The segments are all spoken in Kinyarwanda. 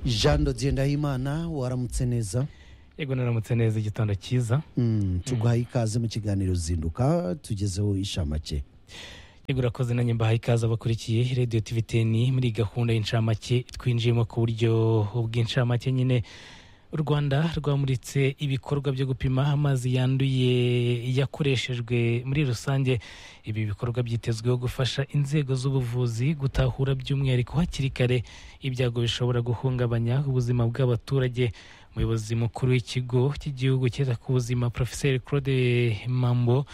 jean dodier ndahimana waramutse neza yego naramutse neza igitondo cyiza Mm, tuguhaye ikaze mu kiganiro zinduka tugezeho inshamake yego urakoze nanjye mbahaye ikaze abakurikiye radiyo tiviteni muri iyi gahunda y'inshamake twinjiyemo ku buryo bw'inshamake nyine u rwanda rwamuritse ibikorwa byo gupima amazi yanduye yakoreshejwe muri rusange ibi bikorwa byitezweho gufasha inzego z'ubuvuzi gutahura by'umwihariko hakiri kare ibyago bishobora guhungabanya ubuzima bw'abaturage umuyobozi mukuru w'ikigo cy'igihugu cyita ku buzima porofeseri claude mambo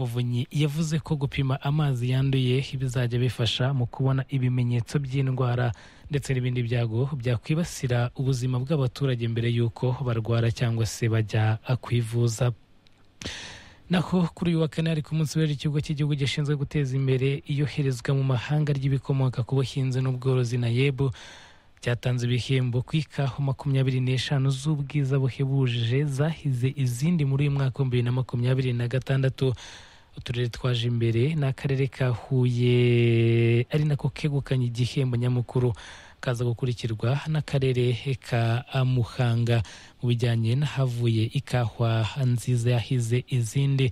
muvunyi yavuze ko gupima amazi yanduye bizajya bifasha mu kubona ibimenyetso by'indwara ndetse n'ibindi byago byakwibasira ubuzima bw'abaturage mbere y'uko barwara cyangwa se bajya kwivuza naho kuri uyu wa kane hari ku munsi w'ejo ikigo cy'igihugu gishinzwe guteza imbere iyoherezwa mu mahanga ry'ibikomoka ku buhinzi n'ubworozi na yebu cyatanze ibihembo ku ikawa makumyabiri n'eshanu z'ubwiza buhebuje zahize izindi muri uyu mwaka w'ibihumbi bibiri na makumyabiri na gatandatu uturere twaje imbere n'akarere ka huye ari nako kegukanye igihembo nyamukuru kaza gukurikirwa n'akarere ka muhanga mu bijyanye n'ahavuye ikahwa nziza yahize izindi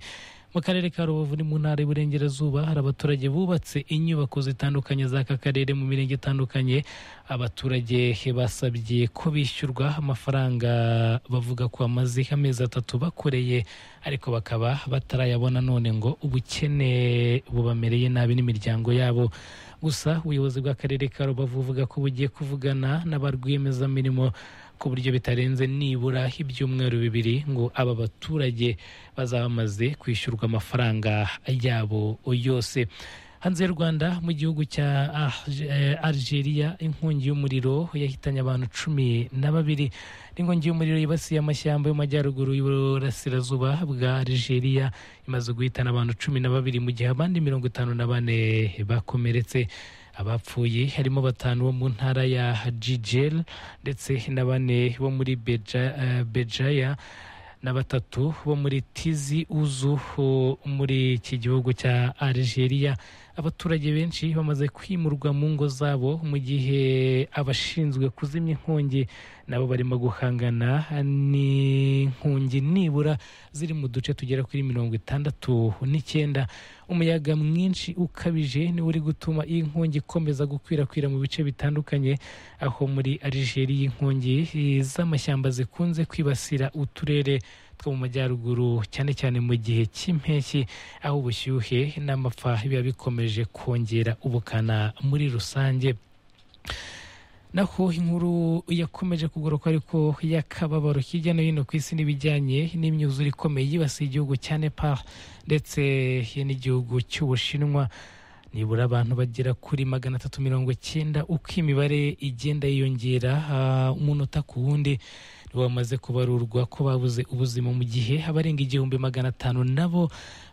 mu karere ka rubavu ni mu ntara y'uburengerazuba hari abaturage bubatse inyubako zitandukanye z'aka karere mu mirenge itandukanye abaturage basabye ko bishyurwa amafaranga bavuga ko amaze amezi atatu bakoreye ariko bakaba batarayabona none ngo ubukene bubamereye nabi n'imiryango yabo gusa ubuyobozi bw'akarere ka rubavu buvuga ko bugiye kuvugana na rwiyemezamirimo ku buryo bitarenze nibura ibyumweru bibiri ngo aba baturage bazaba bamaze kwishyurwa amafaranga yabo yose hanze y'u rwanda mu gihugu cya Ah- eh, algeria inkongi y'umuriro yahitanye abantu cumi na babiri inkongi y'umuriro yibasiye amashyamba y'amajyaruguru y'uburasirazuba bwa algeria imaze guhitana abantu cumi na babiri mu gihe abandi mirongo itanu na bane bakomeretse abapfuye harimo batanu bo mu ntara ya jijel ndetse na bane bo muri Beja- eh, bejaya na batatu bo muri tizi uzu ho muri iki gihugu cya algeria abaturage benshi bamaze kwimurwa mu ngo zabo mu gihe abashinzwe kuzimya inkongi nabo barimo guhangana n'inkongi nibura ziri mu duce tugera kuri mirongo itandatu n'icyenda umuyaga mwinshi ukabije niwo uri gutuma iyi nkongi ikomeza gukwirakwira mu bice bitandukanye aho muri algeria inkongi z'amashyamba zikunze kwibasira uturere two mu majyaruguru cyane cyane mu gihe cy'impeshyi aho ubushyuhe n'amapfa biba bikomeje kongera ubukana muri rusange naho inkuru yakomeje kugoroka ariko y'akababaro hirya no hino ku isi n'ibijyanye n'imyuzure ikomeye yibasiye igihugu cya nepal ndetse n'igihugu cy'ubushinwa nibura abantu bagera kuri magana atatu mirongo icyenda uko imibare igenda yiyongera ah, umunota ku wundi nibo bamaze kubarurwa ko babuze ubuzima mu gihe abarenga igihumbi magana atanu nabo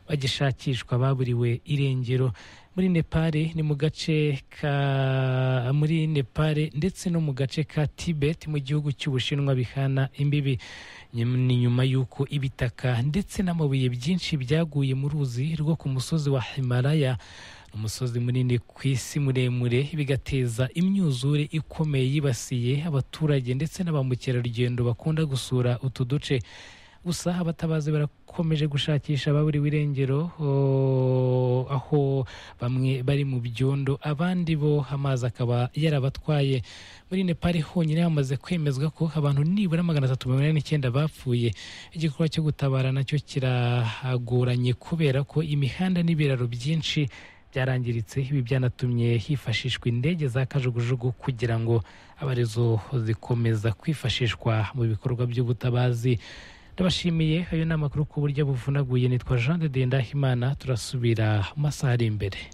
bagishakishwa baburiwe irengero muri nepal ni mu gace ka muri nepal ndetse no mu gace ka tibet mu gihugu cy'ubushinwa bihana imbibi Nyum- ni nyuma y'uko ibitaka ndetse n'amabuye byinshi byaguye mu ruzi rwo ku musozi wa himalaya umusozi munini ku isi muremure bigateza imyuzure ikomeye yibasiye abaturage ndetse na ba mukerarugendo bakunda gusura utu duce gusa abatabazi barakomeje gushakisha ababuriwe irengero o- aho bamwe bari mu byondo abandi bo amazi akaba yarabatwaye muri nepal honyine hamaze kwemezwa ko abantu nibura magana atatu mirongo inani n'icyenda bapfuye igikorwa cyo gutabara nacyo kiragoranye kubera ko imihanda n'ibiraro byinshi byarangiritse ibi byanatumye hifashishwa indege za kajugujugu kugira ngo abarezo zikomeza kwifashishwa mu bikorwa by'ubutabazi ndabashimiye ayo ni amakuru ku buryo buvunaguye nitwa jean de dendahimana turasubira mu masaha ari imbere